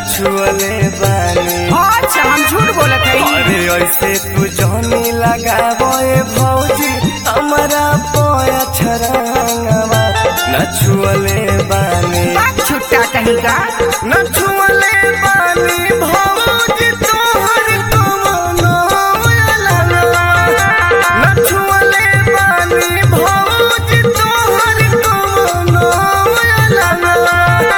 छुअले बानी अच्छा हम झूठ बोलत हई अरे ऐसे तू जहनी लगाबो ए भौजी हमारा पोया छरंगवा न छुअले बानी बात छुट्टा कहीं का न छुअले बानी भौजी तोहर कमनो लगवा न छुअले बानी भौजी तोहर कमनो लगवा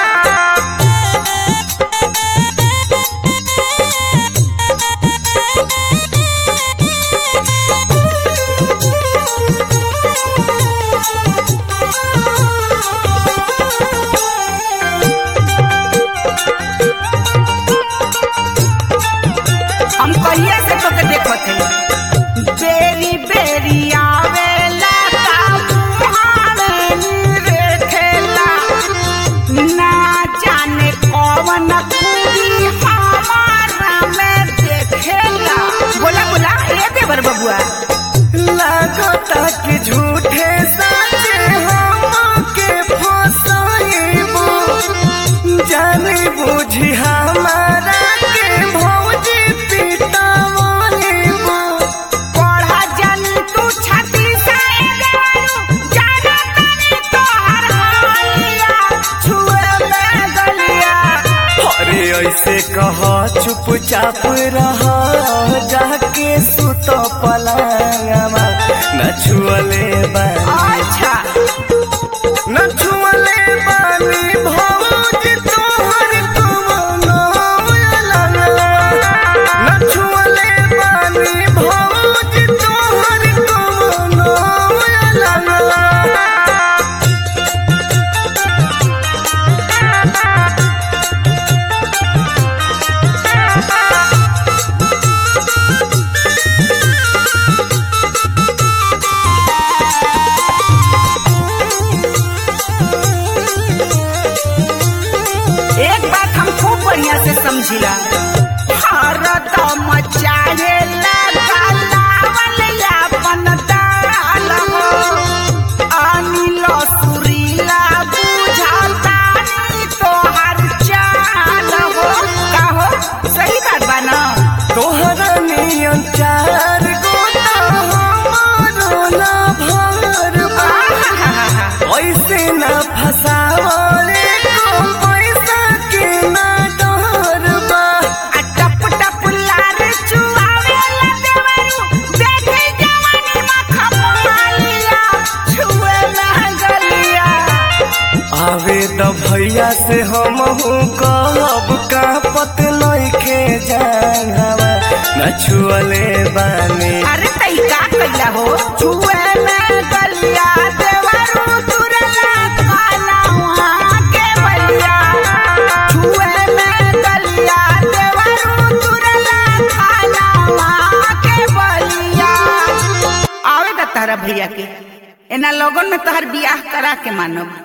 हम कहिए से तो के देखत हई बेरी बेरी आवेला का मुहाने रेखेला ना जाने कौन खूबी हमारा में देखेला बोला बोला ए देवर बबुआ लागता कि झूठे सचे हमके फसाइबो जानी बुझी हमारा के भौजी पिटावइबो पढ़ा जन तू छाती से देवरू जाना तनी तोहर हालिया छुए में गलिया अरे ऐसे कह चुपचाप रह जाके सुत पलंगवा न छुअले बानी अच्छा न छुअले बानी भौजी तोहर कमनो लगवा न छुअले बानी भौजी तोहर कमनो लगवा एक बात हम खूब बढ़िया से समझिला हरदम चाहे अपन दाल हो अनिल सुरीला बुझाता तोहर चाल हो का हो सही बात बा ना तोहरा नियन चार गोता हमारो ना भर बा। ऐसे ना फसावरे को पैसा के ना डर बा आ टप टप लार चुआवेला देवरू देखे जवानी में खपालिया छुए ना गलिया आवे त भैया से हम कहब का पत नइखे जानवा न छुअले बानी अरे तई का कइला हो छुए में गलिया देवरू तुरला काला वहाँ के बलिया छुए में गलिया देवरू तुरला काला वहाँ के बलिया आवे दा तारा भैया के एना लोगन में तोहर बियाह करा के मानब